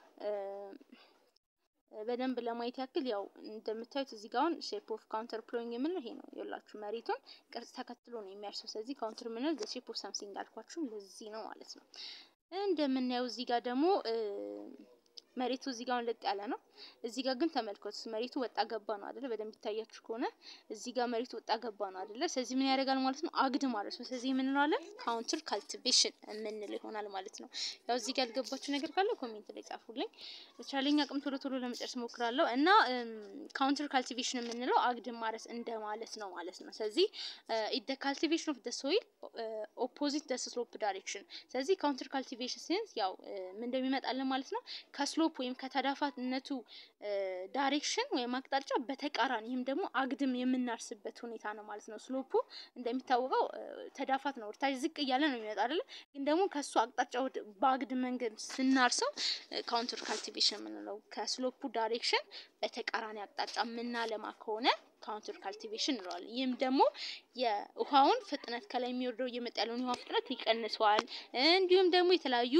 በደንብ ለማየት ያክል ያው እንደምታዩት እዚህ ጋር አሁን ሼፕ ኦፍ ካውንተር ፕሎዊንግ የምንለው ይሄ ነው። የላችሁ መሬቱን ቅርጽ ተከትሎ ነው የሚያርሰው። ስለዚህ ካውንተር የምንለው ዘ ሼፕ ኦፍ ሳምሲንግ አልኳችሁ ለዚህ ነው ማለት ነው። እንደምናየው እዚህ ጋር ደግሞ መሬቱ እዚህ ጋር ለጥ ያለ ነው። እዚህ ጋር ግን ተመልከቱት መሬቱ ወጣ ገባ ነው አይደለ? በደንብ ይታያችሁ ከሆነ እዚህ ጋር መሬቱ ወጣ ገባ ነው አይደለ? ስለዚህ ምን ያደርጋል ማለት ነው? አግድ ማለት ነው። ስለዚህ ምን እንለዋለን? ካውንተር ካልቲቬሽን የምንለው ይሆናል ማለት ነው። ያው እዚህ ጋር ያልገባችሁ ነገር ካለ ኮሜንት ላይ ጻፉልኝ። በቻለኝ አቅም ቶሎ ቶሎ ለመጨረስ ሞክራለሁ እና ካውንተር ካልቲቬሽን የምንለው አግድ ማረስ እንደ ማለት ነው ማለት ነው። ስለዚህ ኢት ካልቲቬሽን ኦፍ ደ ሶይል ኦፖዚት ደ ስሎፕ ዳይሬክሽን። ስለዚህ ካውንተር ካልቲቬሽን ሲንስ ያው ምን እንደሚመጣልን ማለት ነው ከስሎፕ ወይም ከተዳፋትነቱ ዳይሬክሽን ወይም አቅጣጫ በተቃራኒ ይህም ደግሞ አግድም የምናርስበት ሁኔታ ነው ማለት ነው። ስሎፑ እንደሚታወቀው ተዳፋት ነው፣ ወደታች ዝቅ እያለ ነው የሚመጣ አይደለ? ግን ደግሞ ከሱ አቅጣጫ በአግድ መንገድ ስናርሰው ካውንተር ካልቲቬሽን የምንለው ከስሎፑ ዳይሬክሽን በተቃራኒ አቅጣጫ የምናለማ ከሆነ ካውንተር ካልቲቬሽን እንለዋለን። ይህም ደግሞ የውሃውን ፍጥነት ከላይ የሚወርደው እየመጣ ያለውን የውሃ ፍጥነት ይቀንሰዋል። እንዲሁም ደግሞ የተለያዩ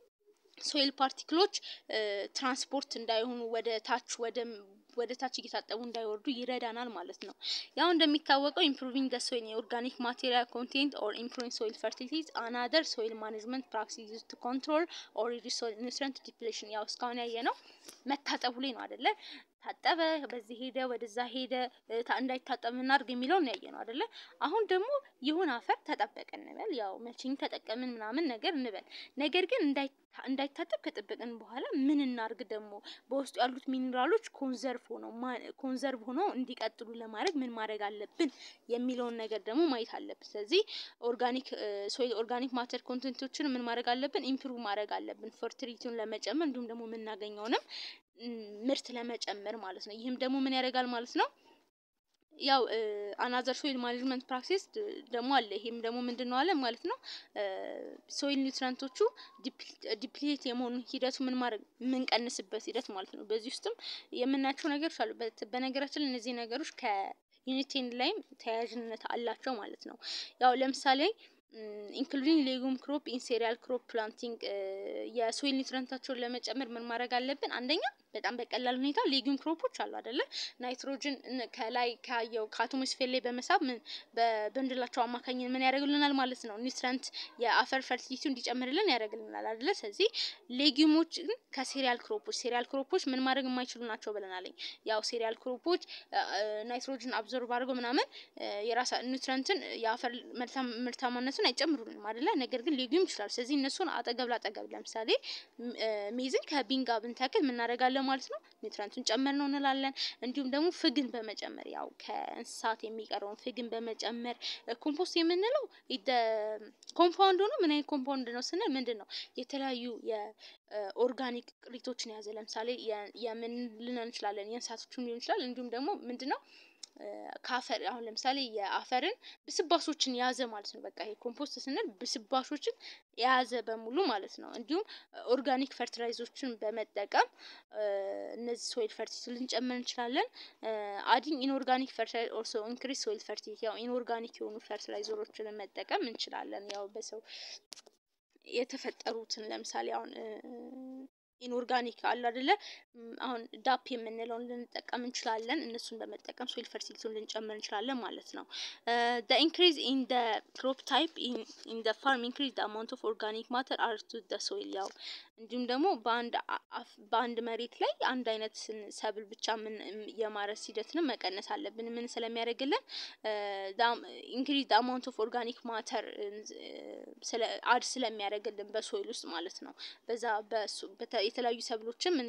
ሶይል ፓርቲክሎች ትራንስፖርት እንዳይሆኑ ወደ ታች ወደ ወደ ታች እየታጠቡ እንዳይወርዱ ይረዳናል ማለት ነው። ያው እንደሚታወቀው ኢምፕሩቪንግ ዘ ሶይል የኦርጋኒክ ማቴሪያል ኮንቴንት ኦር ኢምፕሩቪንግ ሶይል ፈርቲሊቲዝ አናደር ሶይል ማኔጅመንት ፕራክቲስ ዩዝድ ቱ ኮንትሮል ኦር ሪዲዩስ ሶይል ኒውትሪየንት ዲፕሌሽን። ያው እስካሁን ያየ ነው መታጠቡ ላይ ነው አይደለ? ታጠበ፣ በዚህ ሄደ፣ ወደዛ ሄደ፣ እንዳይታጠብ እናድርግ የሚለውን ያየ ነው አይደለ? አሁን ደግሞ የሆነ አፈር ተጠበቀ እንበል፣ ያው መቼኝ ተጠቀምን ምናምን ነገር እንበል። ነገር ግን እንዳይታጠብ ከጠበቅን በኋላ ምን እናርግ ደግሞ በውስጡ ያሉት ሚኒራሎች ኮንዘርቭ ሆነው ኮንዘርቭ ሆነው እንዲቀጥሉ ለማድረግ ምን ማድረግ አለብን የሚለውን ነገር ደግሞ ማየት አለብን። ስለዚህ ኦርጋኒክ ሶይል ኦርጋኒክ ማተር ኮንቴንቶችን ምን ማድረግ አለብን? ኢምፕሩቭ ማድረግ አለብን፣ ፈርቲሊቲውን ለመጨመር እንዲሁም ደግሞ የምናገኘውንም ምርት ለመጨመር ማለት ነው። ይህም ደግሞ ምን ያደርጋል ማለት ነው ያው አናዘር ሶይል ማኔጅመንት ፕራክቲስ ደግሞ አለ። ይሄም ደግሞ ምንድን ነው አለ ማለት ነው ሶይል ኒውትረንቶቹ ዲፕሊት የመሆኑ ሂደቱ ምን ማድረግ የምንቀንስበት ሂደት ማለት ነው። በዚህ ውስጥም የምናያቸው ነገሮች አሉ። በነገራችን ላይ እነዚህ ነገሮች ከዩኒቴን ላይም ተያያዥነት አላቸው ማለት ነው። ያው ለምሳሌ ኢንክሉዲንግ ሌጉም ክሮፕ ኢን ሴሪያል ክሮፕ ፕላንቲንግ የሶይል ኒውትረንታቸውን ለመጨመር ምን ማድረግ አለብን? አንደኛ በጣም በቀላል ሁኔታ ሌጊዩም ክሮፖች አሉ አይደለ? ናይትሮጅን ከላይ ካየው ከአቶሞስፌር ላይ በመሳብ ምን በበንድላቸው አማካኝነት ምን ያደርግልናል ማለት ነው ኒውትረንት የአፈር ፈርቲሊቲው እንዲጨምርልን ያደርግልናል አይደለ? ስለዚህ ሌጊዩሞችን ከሴሪያል ክሮፖች ሴሪያል ክሮፖች ምን ማድረግ የማይችሉ ናቸው ብለናል። ያው ሴሪያል ክሮፖች ናይትሮጅን አብዞርብ አድርገው ምናምን የራሳ ኒውትረንትን የአፈር ምርታማነቱን አይጨምሩልንም አይደለ? ነገር ግን ሌጊዩም ይችላል። ስለዚህ እነሱን አጠገብ ላጠገብ ለምሳሌ ሜዝን ከቢንጋ ብንተክል ምናደርጋለን ማለት ነው ኒውትረንቱን ጨመር ነው እንላለን። እንዲሁም ደግሞ ፍግን በመጨመር ያው ከእንስሳት የሚቀረውን ፍግን በመጨመር ኮምፖስት የምንለው ኮምፓውንድ ሆኖ ምን አይነት ኮምፓውንድ ነው ስንል ምንድን ነው የተለያዩ የኦርጋኒክ ቅሪቶችን የያዘ ለምሳሌ የምን ልንል እንችላለን የእንስሳቶችን ሊሆን ይችላል። እንዲሁም ደግሞ ምንድን ነው ከአፈር አሁን ለምሳሌ የአፈርን ብስባሾችን የያዘ ማለት ነው። በቃ ይሄ ኮምፖስት ስንል ብስባሾችን የያዘ በሙሉ ማለት ነው። እንዲሁም ኦርጋኒክ ፈርቲላይዞችን በመጠቀም እነዚህ ሶይል ፈርቲሊቲ ልንጨምር እንችላለን። አዲንግ ኢንኦርጋኒክ ፈርቲላይዘር ኦልሶ ኢንክሪዝ ሶይል ፈርቲሊቲ ያው ኢንኦርጋኒክ የሆኑ ፈርቲላይዘሮችን መጠቀም እንችላለን። ያው በሰው የተፈጠሩትን ለምሳሌ አሁን ኢንኦርጋኒክ አሉ አይደለ? አሁን ዳፕ የምንለውን ልንጠቀም እንችላለን። እነሱን በመጠቀም ሶይል ፈርቲሊቲውን ልንጨምር እንችላለን ማለት ነው። the increase in the crop type in in the farm increase the amount of organic matter added to the soil ያው እንዲሁም ደግሞ በአንድ በአንድ መሬት ላይ አንድ አይነት ሰብል ብቻ ምን የማረስ ሂደትንም መቀነስ አለብን። ምን ስለሚያደርግልን ኢንክሪዝ the amount of organic matter ስለ አድ ስለሚያደርግልን በሶይል ውስጥ ማለት ነው። በዛ በሱ የተለያዩ ሰብሎችን ምን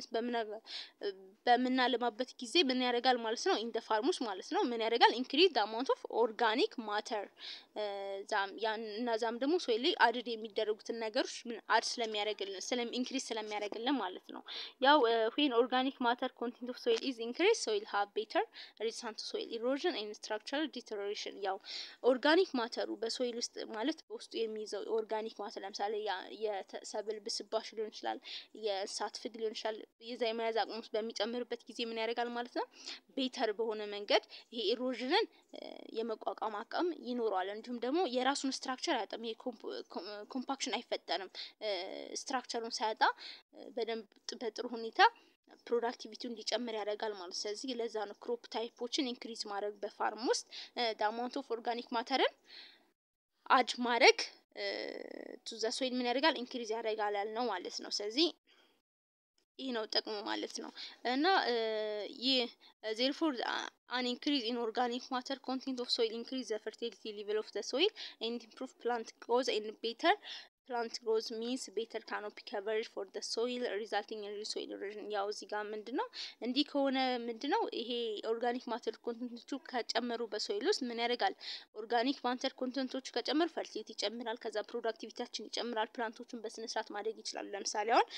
በምናለማበት ጊዜ ምን ያደርጋል ማለት ነው ኢን ደ ፋርም ውስጥ ማለት ነው ምን ያደርጋል ኢንክሪዝ the amount of organic matter እነዛም ደግሞ ሶይል ላይ አድድ የሚደረጉትን ነገሮች ምን አድ ስለሚያደርግልን ስለም ኢንክሪዝ ስለሚያደርግልን ማለት ነው። ያው ዌን ኦርጋኒክ ማተር ኮንቴንት ኦፍ ሶይል ኢዝ ኢንክሪዝ ሶይል ሃቭ ቤተር ሬዚስታንስ ሶይል ኢሮዥን ኤንድ ስትራክቸራል ዲተሮሬሽን። ያው ኦርጋኒክ ማተሩ በሶይል ውስጥ ማለት በውስጡ የሚይዘው ኦርጋኒክ ማተር ለምሳሌ የሰብል ብስባሽ ሊሆን ይችላል፣ የእንስሳት ፍግ ሊሆን ይችላል። የዛ የመያዝ አቅሙ በሚጨምርበት ጊዜ ምን ያደርጋል ማለት ነው ቤተር በሆነ መንገድ ይሄ ኢሮዥንን የመቋቋም አቅም ይኖረዋል። እንዲሁም ደግሞ የራሱን ስትራክቸር አያጣም። ይሄ ኮምፓክሽን አይፈጠርም። ስትራክቸሩን ሳያጣ በደንብ በጥሩ ሁኔታ ፕሮዳክቲቪቲውን እንዲጨምር ያደርጋል ማለት። ስለዚህ ለዛ ነው ክሮፕ ታይፖችን ኢንክሪዝ ማድረግ በፋርም ውስጥ ዳማውንት ኦፍ ኦርጋኒክ ማተርን አድ ማድረግ ቱ ዘ ሶይል ምን ያደርጋል ኢንክሪዝ ያደርጋል ያልነው ማለት ነው። ስለዚህ ይህ ነው ጥቅሙ ማለት ነው። እና ይህ ዜርፎር አን ኢንክሪዝ ኢን ኦርጋኒክ ማተር ኮንቴንት ኦፍ ሶይል ኢንክሪዝ ዘ ፈርቲሊቲ ሌቨል ኦፍ ዘ ሶይል ኤንድ ኢምፕሩቭ ፕላንት ግሮዝ ኤንድ ቤተር ፕላንት ግሮዝ ሚንስ ቤተር ካኖፒ ከቨሬጅ ፎር ዘ ሶይል ሪዛልቲንግ ኢን ሶይል ኢሮዥን። ያው እዚህ ጋር ምንድን ነው እንዲህ ከሆነ ምንድን ነው ይሄ ኦርጋኒክ ማተር ኮንቴንቶቹ ከጨመሩ በሶይል ውስጥ ምን ያደርጋል? ኦርጋኒክ ማተር ኮንቴንቶቹ ከጨመሩ ፈርቲሊቲ ይጨምራል። ከዛ ፕሮዳክቲቪቲያችን ይጨምራል። ፕላንቶቹን በስነስርዓት ማደግ ይችላሉ። ለምሳሌ አሁን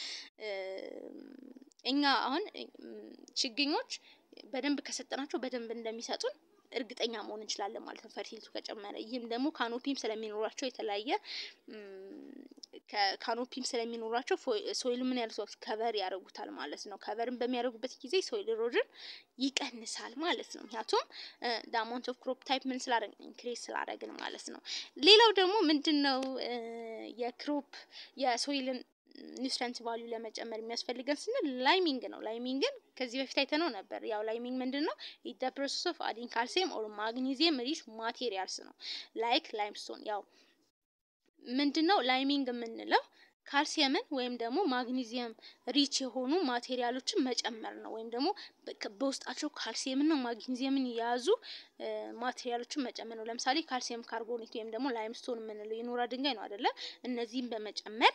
እኛ አሁን ችግኞች በደንብ ከሰጠናቸው በደንብ እንደሚሰጡን እርግጠኛ መሆን እንችላለን ማለት ነው፣ ፈርቲሊቱ ከጨመረ። ይህም ደግሞ ካኖፒም ስለሚኖራቸው የተለያየ ካኖፒም ስለሚኖራቸው ሶይሉ ምን ያለ ከቨር ያደርጉታል ማለት ነው። ከቨርን በሚያደርጉበት ጊዜ ሶይል ኢሮዥን ይቀንሳል ማለት ነው። ምክንያቱም ዳማውንት ኦፍ ክሮፕ ታይፕ ምን ስላደረግን ኢንክሬዝ ስላደረግን ማለት ነው። ሌላው ደግሞ ምንድን ነው የክሮፕ የሶይልን ኒውትሪንት ቫልዩ ለመጨመር የሚያስፈልገን ስንል ላይሚንግ ነው። ላይሚንግን ከዚህ በፊት አይተነው ነበር። ያው ላይሚንግ ምንድን ነው? ኢት ፕሮሰስ ኦፍ አዲንግ ካልሲየም ኦር ማግኒዚየም ሪች ማቴሪያልስ ነው። ላይክ ላይምስቶን። ያው ምንድን ነው ላይሚንግ የምንለው ካልሲየምን ወይም ደግሞ ማግኒዚየም ሪች የሆኑ ማቴሪያሎችን መጨመር ነው። ወይም ደግሞ በውስጣቸው ካልሲየምና ማግኒዚየምን የያዙ ማቴሪያሎችን መጨመር ነው። ለምሳሌ ካልሲየም ካርቦኔት ወይም ደግሞ ላይምስቶን የምንለው የኖራ ድንጋይ ነው አይደለ? እነዚህም በመጨመር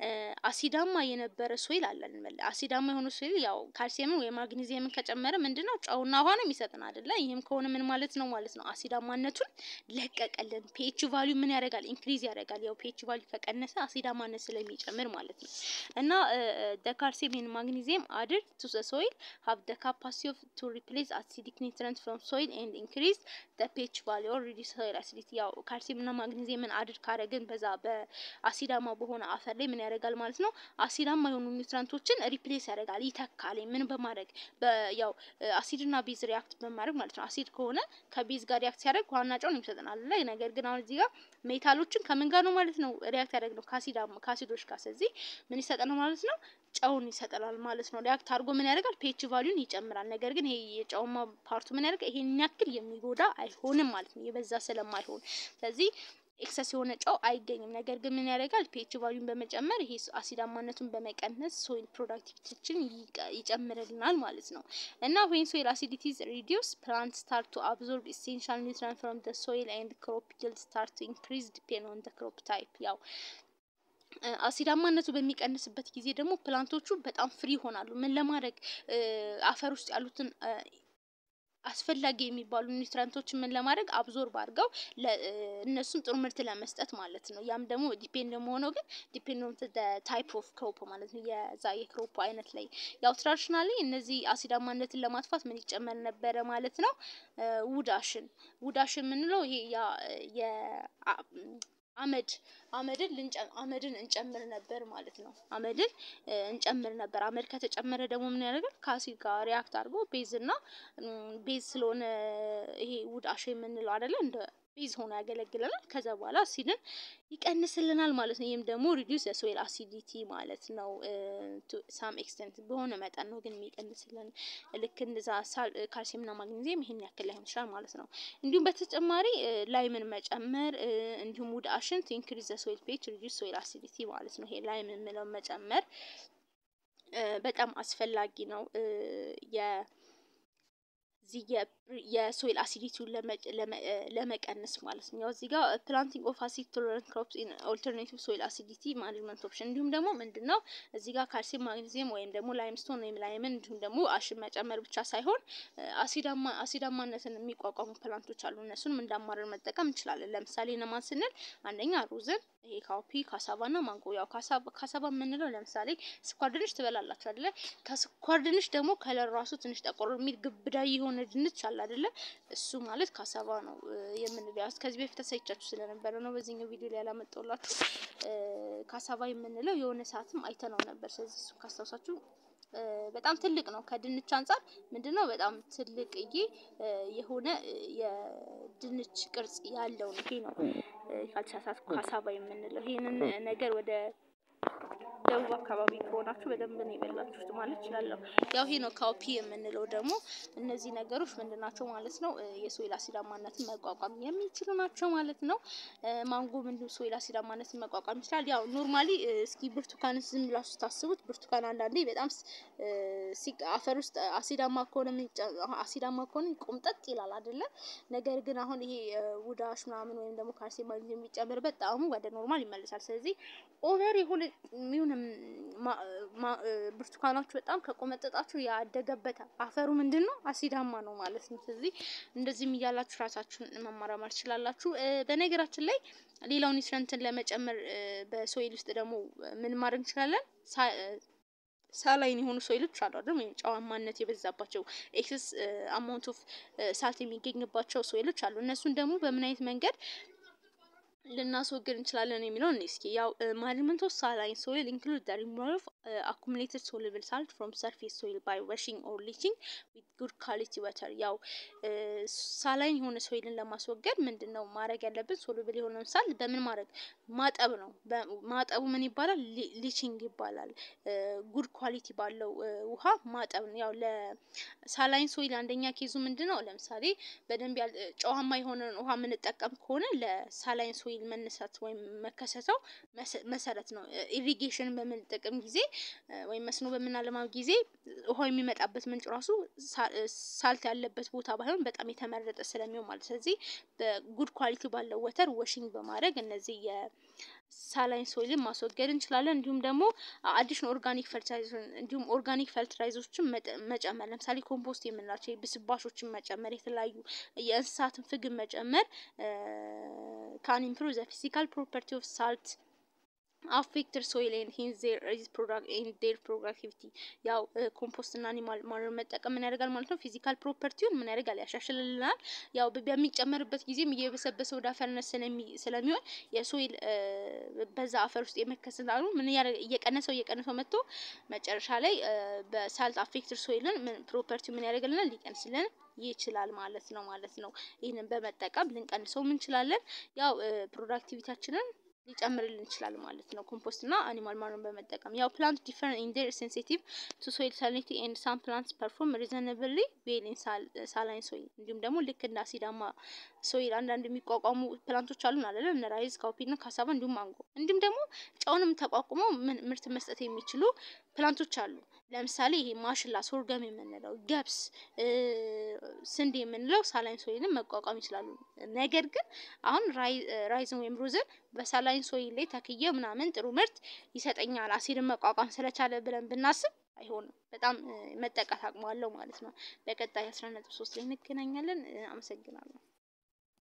አሲዳማ የነበረ ሶይል አለን። አሲዳማ የሆነ ሶይል ያው ካልሲየምን ወይም ማግኒዚየምን ከጨመረ ምንድን ነው ጨውና ውሃ ነው የሚሰጥን አይደለ? ይህም ከሆነ ምን ማለት ነው ማለት ነው አሲዳማነቱን ለቀቀልን። ፒኤች ቫልዩ ምን ያደርጋል? ኢንክሪዝ ያደርጋል። ያው ፒኤች ቫልዩ ከቀነሰ አሲዳማነት ስለሚጨምር ማለት ነው። እና ደ ካልሲየም ኤንድ ማግኒዚየም አድድ ቱ ዘ ሶይል ሀቭ ደ ካፓሲቲ ኦፍ ቱ ሪፕሌስ አሲዲክ ኒውትሪንት ፍሮም ሶይል ኤንድ ኢንክሪዝ ደ ፒኤች ቫልዩ ኦር ሪዲዩስ ሶይል አሲዲቲ። ያው ካልሲየም እና ማግኒዚየምን አድድ ካደረግን በዛ በአሲዳማ በሆነ አፈር ላይ ምን ያደርጋል ማለት ነው አሲዳማ የሆኑ ኒውትሪንቶችን ሪፕሌስ ያደርጋል፣ ይተካል። ምን በማድረግ ያው አሲድና ቤዝ ሪያክት በማድረግ ማለት ነው። አሲድ ከሆነ ከቤዝ ጋር ሪያክት ሲያደርግ ውሃና ጨውን ይሰጠናል። ነገር ግን አሁን እዚህ ጋር ሜታሎችን ከምን ጋር ነው ማለት ነው ሪያክት ያደርግ ነው ከአሲዳማ ከአሲዶች ጋር። ስለዚህ ምን ይሰጠናል ማለት ነው ጨውን ይሰጠናል ማለት ነው። ሪያክት አድርጎ ምን ያደርጋል ፒኤች ቫልዩን ይጨምራል። ነገር ግን ይሄ የጨውማ ፓርቱ ምን ያደርጋል ይሄን ያክል የሚጎዳ አይሆንም ማለት ነው የበዛ ስለማይሆን ስለዚህ ኤክሰስ የሆነ ጨው አይገኝም። ነገር ግን ምን ያደርጋል ፒኤች ቫልዩን በመጨመር ይሄ አሲዳማነቱን በመቀነስ ሶይል ፕሮዳክቲቪቲችን ይጨምርልናል ማለት ነው። እና ዌን ሶይል አሲዲቲ ኢዝ ሪዲዩስ ፕላንት ስታርት ቱ አብዞርብ ኢሴንሻል ኒውትሪንት ፍሮም ዘ ሶይል ኤንድ ክሮፕ ይልድ ስታርት ቱ ኢንክሪዝ ዲፔንድ ኦን ዘ ክሮፕ ታይፕ ያው አሲዳማነቱ በሚቀንስበት ጊዜ ደግሞ ፕላንቶቹ በጣም ፍሪ ይሆናሉ። ምን ለማድረግ አፈር ውስጥ ያሉትን አስፈላጊ የሚባሉ ኒውትሪንቶችን ምን ለማድረግ አብዞርብ አድርገው እነሱን ጥሩ ምርት ለመስጠት ማለት ነው። ያም ደግሞ ዲፔንድ የሆነው ግን ዲፔንድ ኦን ታይፕ ኦፍ ክሮፕ ማለት ነው። የዛ የክሮፕ አይነት ላይ ያው ትራዲሽናሊ እነዚህ አሲዳማነትን ለማጥፋት ምን ይጨመር ነበረ ማለት ነው ውዳሽን ውዳሽን የምንለው ይሄ ያ አመድ አመድን አመድን እንጨምር ነበር ማለት ነው። አመድን እንጨምር ነበር። አመድ ከተጨመረ ደግሞ ምን ያደርጋል ከአሲድ ጋር ሪያክት አድርጎ ቤዝ እና ቤዝ ስለሆነ ይሄ ውድ አሽ የምንለው አይደለ እንደ ቤዝ ሆኖ ያገለግለናል። ከዛ በኋላ አሲድን ይቀንስልናል ማለት ነው። ይህም ደግሞ ሪዲዩስ የሶይል አሲዲቲ ማለት ነው። ሳም ኤክስተንት በሆነ መጠን ነው ግን የሚቀንስልን ልክ እንደዛ ካልሲየምና ማግኔዚየም ይሄን ያክል ላይሆን ይችላል ማለት ነው። እንዲሁም በተጨማሪ ላይምን መጨመር እንዲሁም ውድ አሽን ቱ ኢንክሪዝ ዘ ሶይል ፒኤች ሪዲዩስ ሶይል አሲዲቲ ማለት ነው። ይሄ ላይም የምለው መጨመር በጣም አስፈላጊ ነው። እዚህ የሶይል አሲዲቲውን ለመቀነስ ማለት ነው። ያው እዚህ ጋር ፕላንቲንግ ኦፍ አሲድ ቶለረንት ክሮፕስ ኢን ኦልተርኔቲቭ ሶይል አሲዲቲ ማኔጅመንት ኦፕሽን እንዲሁም ደግሞ ምንድን ነው እዚህ ጋር ካልሲየም፣ ማግኔዚየም ወይም ደግሞ ላይምስቶን ወይም ላይምን እንዲሁም ደግሞ አሽን መጨመር ብቻ ሳይሆን አሲዳማ አሲዳማነትን የሚቋቋሙ ፕላንቶች አሉ። እነሱንም እንዳማረር መጠቀም እንችላለን። ለምሳሌ እነማን ስንል አንደኛ ሩዝን፣ ይሄ ካውፒ፣ ካሳባ እና ማንጎ። ያው ካሳባ የምንለው ለምሳሌ ስኳር ድንች ትበላላችሁ አይደለ? ከስኳር ድንች ደግሞ ከለር ራሱ ትንሽ ጠቆር የሚል ግብዳ የሆነ ድንች አለ አይደለ? እሱ ማለት ካሳባ ነው የምንለው። ከዚህ በፊት አሳይቻችሁ ስለነበረ ነው በዚህኛው ቪዲዮ ላይ ያላመጣሁላችሁ። ካሳባ የምንለው የሆነ ሰዓትም አይተነው ነበር። ስለዚህ እሱ ካስታውሳችሁ በጣም ትልቅ ነው። ከድንች አንጻር ምንድነው በጣም ትልቅዬ የሆነ የድንች ቅርጽ ያለው ነው። ይሄ ነው ካልተሳሳትኩ ካሳባ የምንለው። ይሄንን ነገር ወደ ደቡብ አካባቢ ከሆናችሁ በደንብ ነው የበላችሁት ማለት እችላለሁ። ያው ይሄ ነው ካውፒ የምንለው ደግሞ እነዚህ ነገሮች ምንድን ናቸው ማለት ነው የሶይል አሲዳማነትን መቋቋም የሚችሉ ናቸው ማለት ነው። ማንጎ ምንድን ሶይል አሲዳማነትን መቋቋም ይችላል። ያው ኖርማሊ እስኪ ብርቱካን ዝም ብላችሁ ስታስቡት ብርቱካን አንዳንዴ በጣም አፈር ውስጥ አሲዳማ ከሆነ አሲዳማ ከሆነ ቆምጠጥ ይላል አይደለ? ነገር ግን አሁን ይሄ ውዳሽ ምናምን ወይም ደግሞ ካልሲየም ማግኔዚየም የሚጨምርበት ጣዕሙ ወደ ኖርማል ይመልሳል። ስለዚህ ኦቨር የሆነ የሚሆን ብርቱካናችሁ በጣም ከቆመጠጣችሁ ያደገበት አፈሩ ምንድን ነው አሲዳማ ነው ማለት ነው። ስለዚህ እንደዚህም እያላችሁ ራሳችሁን መማራማር ትችላላችሁ። በነገራችን ላይ ሌላው ኒውትረንትን ለመጨመር በሶይል ውስጥ ደግሞ ምን ማድረግ እንችላለን? ሳላይን የሆኑ ሶይሎች አሉ አይደል? ወይም ጨዋማነት የበዛባቸው ኤክሰስ አማውንት ኦፍ ሳልት የሚገኝባቸው ሶይሎች አሉ። እነሱን ደግሞ በምን አይነት መንገድ ልናስወግድ እንችላለን የሚለውን እስኪ ያው ማኔጅመንት ኦፍ ሳላይን ሶይል ኢንክሉድ ዘ ሪሙቫል ኦፍ አኩሙሌትድ ሶሉብል ሳልት ፍሮም ሰርፌስ ሶይል ባይ ዋሺንግ ኦር ሊቺንግ ዊዝ ጉድ ኳሊቲ ወተር። ያው ሳላይን የሆነ ሶይልን ለማስወገድ ምንድን ነው ማድረግ ያለብን? ሶሉብል የሆነውን ሳልት በምን ማድረግ ማጠብ ነው። ማጠቡ ምን ይባላል? ሊቺንግ ይባላል። ጉድ ኳሊቲ ባለው ውሃ ማጠብ ነው። ያው ለሳላይን ሶይል አንደኛ ኬዙ ምንድን ነው? ለምሳሌ በደንብ ጨዋማ የሆነን ውሃ የምንጠቀም ከሆነ ለሳላይን ሶይል መነሳት ወይም መከሰተው መሰረት ነው። ኢሪጌሽን በምንጠቀም ጊዜ ወይም መስኖ በምናለማ ጊዜ ውሃው የሚመጣበት ምንጭ ራሱ ሳልት ያለበት ቦታ ባይሆን በጣም የተመረጠ ስለሚሆን ማለት ስለዚህ በጉድ ኳሊቲ ባለው ወተር ወሽንግ በማድረግ እነዚህ የሳላይን ሶይልን ማስወገድ እንችላለን። እንዲሁም ደግሞ አዲሽን ኦርጋኒክ ፈርቲላይዘር እንዲሁም ኦርጋኒክ ፈርቲላይዘሮችን መጨመር ለምሳሌ ኮምፖስት የምንላቸው ብስባሾችን መጨመር የተለያዩ የእንስሳትን ፍግን መጨመር ካን ኢምፕሩቭ ዘ ፊዚካል ፕሮፐርቲ ኦፍ ሳልት አፌክትድ ሶይል ኤንድ ሂንዝ ዜር ኢዝ ፕሮዳክት ኤንድ ዴር ፕሮዳክቲቪቲ። ያው ኮምፖስት እና አኒማል ማኑር መጠቀም ምን ያደርጋል ማለት ነው? ፊዚካል ፕሮፐርቲውን ምን ያደርጋል? ያሻሽልልናል። ያው በሚጨመርበት ጊዜም እየበሰበሰ ወደ አፈርነት ስለሚሆን የሶይል በዛ አፈር ውስጥ የመከሰት አሉ ምን እየቀነሰው እየቀነሰው መጥቶ መጨረሻ ላይ በሳልት አፌክትድ ሶይልን ፕሮፐርቲው ምን ያደርግልናል? ሊቀንስልን ይችላል ማለት ነው ማለት ነው። ይህንን በመጠቀም ልንቀንሰው እንችላለን። ያው ፕሮዳክቲቪታችንን ሊጨምርልን ይችላል ማለት ነው። ኮምፖስት እና አኒማል ማኑን በመጠቀም ያው ፕላንት ዲፈረንት ኢን ዴር ሴንሲቲቭ ቱ ሶይል ሳሊኒቲ ኤንድ ሳም ፕላንትስ ፐርፎርም ሪዘናብሊ ዌል ኢን ሳላይን ሶይል። እንዲሁም ደግሞ ልክ እንደ አሲዳማ ሶይል አንዳንድ የሚቋቋሙ ፕላንቶች አሉን አይደለ? እነ ራይዝ፣ ካውፒ እና ካሳባ እንዲሁም ማንጎ እንዲሁም ደግሞ ጨውንም ተቋቁመው ምርት መስጠት የሚችሉ ፕላንቶች አሉ። ለምሳሌ ይሄ ማሽላ፣ ሶርገም የምንለው ገብስ፣ ስንዴ የምንለው ሳላይን ሶይልን መቋቋም ይችላሉ። ነገር ግን አሁን ራይዝን ወይም ሩዝን በሳላይን ሶይል ላይ ተክዬ ምናምን ጥሩ ምርት ይሰጠኛል አሲድን መቋቋም ስለቻለ ብለን ብናስብ አይሆንም። በጣም መጠቃት አቅሟለው ማለት ነው። በቀጣይ አስራ ነጥብ ሶስት ላይ እንገናኛለን። አመሰግናለሁ።